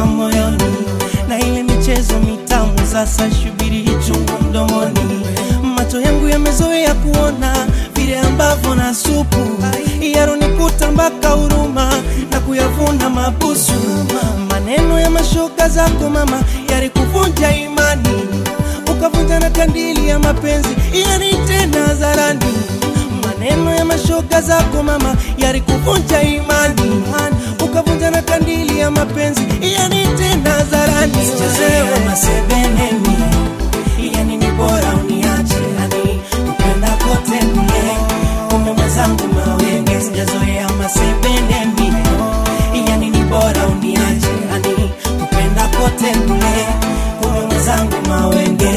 kutoka moyoni, na ile michezo mitamu sasa shubiri ichungu mdomoni. Macho yangu yamezoea kuona vile ambavyo na supu yaronikuta mpaka huruma na kuyavuna mabusu. Maneno ya mashoga zako mama yalikuvunja imani, ukavunja na kandili ya mapenzi yani tena hadharani. Maneno ya mashoga zako mama yalikuvunja imani, ukavunja na kandili ya mapenzi yani tena hadharani. Sichezewe masebeneni, yani ni bora uniache, yani kupenda kote mie kumbe mwenzangu mawenge, sijazoea masebeneni, yani ni bora uniache, yani kupenda kote mie kumbe mwenzangu mawenge.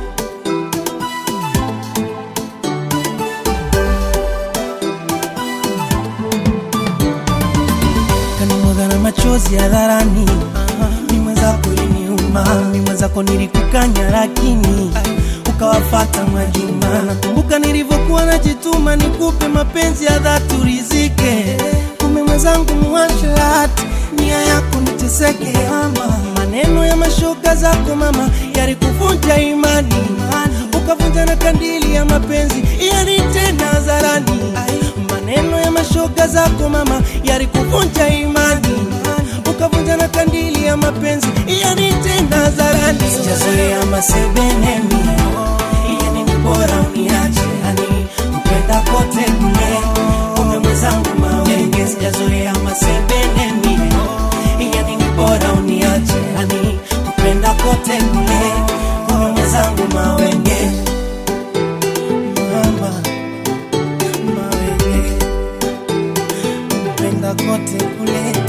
kanimwaga na machozi hadharani, mi mwenzako iliniuma, mi mwenzako nilikukanya, lakini ukawafata Mwajuma. Nakumbuka nilivyokuwa najituma nikupe mapenzi ya dhati urizike, kumbe mwenzangu muasharati, nia yako niteseke. Ama maneno ya mashoga zako mama yalikuvunja imani, ukavunja na kandili ya mapenzi yani tena hadharani. Maneno ya mashoga zako mama yalikuvunja imani, ukavunja na kandili ya mapenzi yani tena hadharani. Sijazoea masebeneni, yani ni bora uniache, yani kupenda kote mie kumbe mwenzangu mawenge. Sijazoea masebeneni, yani ni bora uniache, yani kupenda kote mie kumbe mwenzangu mawenge. Mama mawenge kupenda kote kule